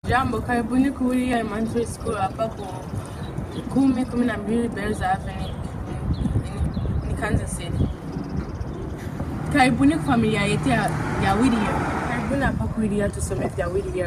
Jambo, karibuni kuhudhuria Elementary School hapa ku kumi kumi na mbili Bells Avenue ni- ni Kansas City. Karibuni kwa familia yetu ya, ya Whittier. Karibuni hapa kuhudhuria tusome vya Whittier.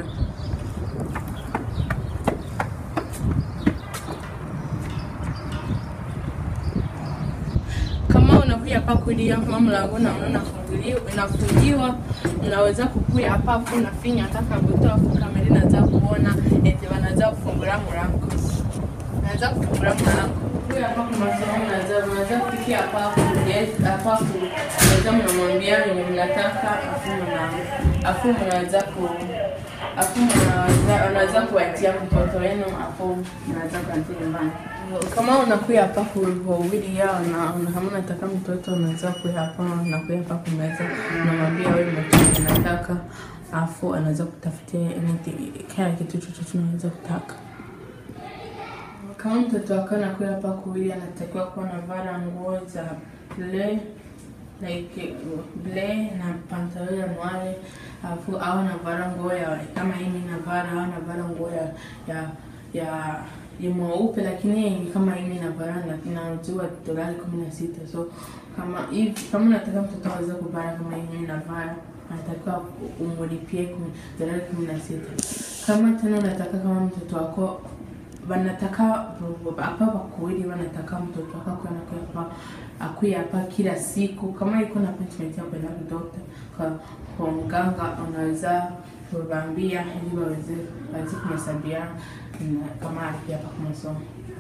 Kama unakuja hapa kulia kama mlango na unafunguliwa unafungiwa, unaweza kukuya hapa afu unafinya hata kabuto afu kamera inaanza kuona eti wanaanza kufungula mlango. Naanza kufungula mlango. Kuya hapa kwa masomo unaanza unaanza kufikia hapa afu yes hapa afu unaweza mnamwambia wenye mnataka afu mnaanza afu mnaanza ku afu mnaanza unaweza kuwatia mtoto wenu afu mnaanza kuanzia nyumbani. Kama unakuya hapa kuhubiri yao na una- kama unataka mtoto unaweza kuya hapa unakuya hapa kumeza unamwambia wewe mtoto unataka afu anaweza kutafutia anything kila kitu chochote unaweza kutaka. Kama mtoto wako anakuya hapa kuhubiri anatakiwa kuwa anavaa nguo za play like ble na pantalon ya noire alafu au anavaa nguo ya kama hii mimi navaa au anavaa nguo ya ya ya ya mweupe lakini kama hii mimi navaa na inauzwa dolari kumi na sita so kama hivi kama unataka mtoto aweze kuvaa kama hii mimi navaa anatakiwa umulipie kumi- dolari kumi na sita kama tena unataka kama mtoto wako wanataka hapa wakuwili wanataka mtoto wako akuwe anakuya hapa akuye hapa kila siku kama iko na appointment ya kwenda kudokta kwa kwa mganga unaweza kuwaambia ili waweze waweze kumhesabia na kama alipia hapa kwa masomo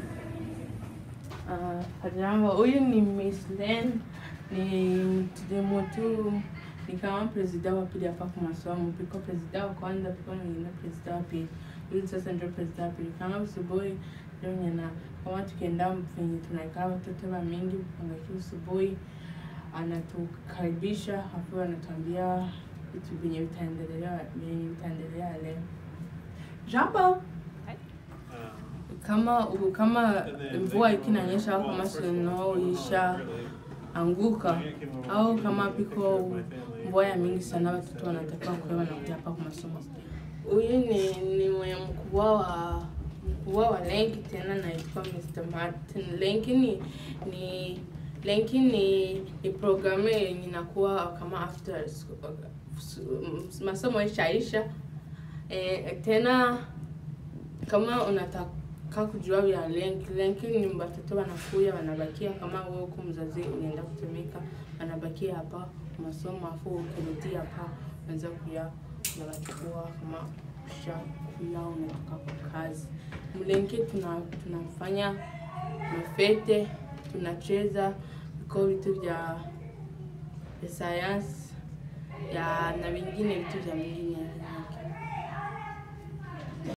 Uh, jambo, huyu ni Miss Len, ni mtu mtu ni kama presida wa pili hapa kwa masomo. Piko presida wa kwanza, piko mwingine presida wa pili. Huyu sasa ndio presida wa pili. Kama usubuhi ndio nyana kama tukienda venye tunakaa watoto wa mingi mpangaji usubuhi anatukaribisha afu anatuambia vitu vyenye vitaendelea vyenye vitaendelea leo. Jambo kama kama mvua ikinanyesha au kama snow isha anguka au kama piko mvua ya mingi sana, watoto wanatakiwa kuwa wanakuja hapa kwa masomo. Huyu ni ni mwenye mkubwa wa mkubwa wa Lenki, tena naitwa Mr. Martin. Lenki ni ni Lenki ni ni programu yenye inakuwa kama after school, masomo ishaisha eh, tena kama unataka kujua vya lenki lenki ni watoto wanakuya wanabakia kama wewe huko mzazi unaenda kutumika wanabakia hapa masomo afu ukirudi hapa unaweza kuya unawachukua kama ushakuya unatoka kwa kazi mlenki tuna tunafanya mafete tunacheza viko vitu vya vya sayansi ya na vingine vitu vya mingine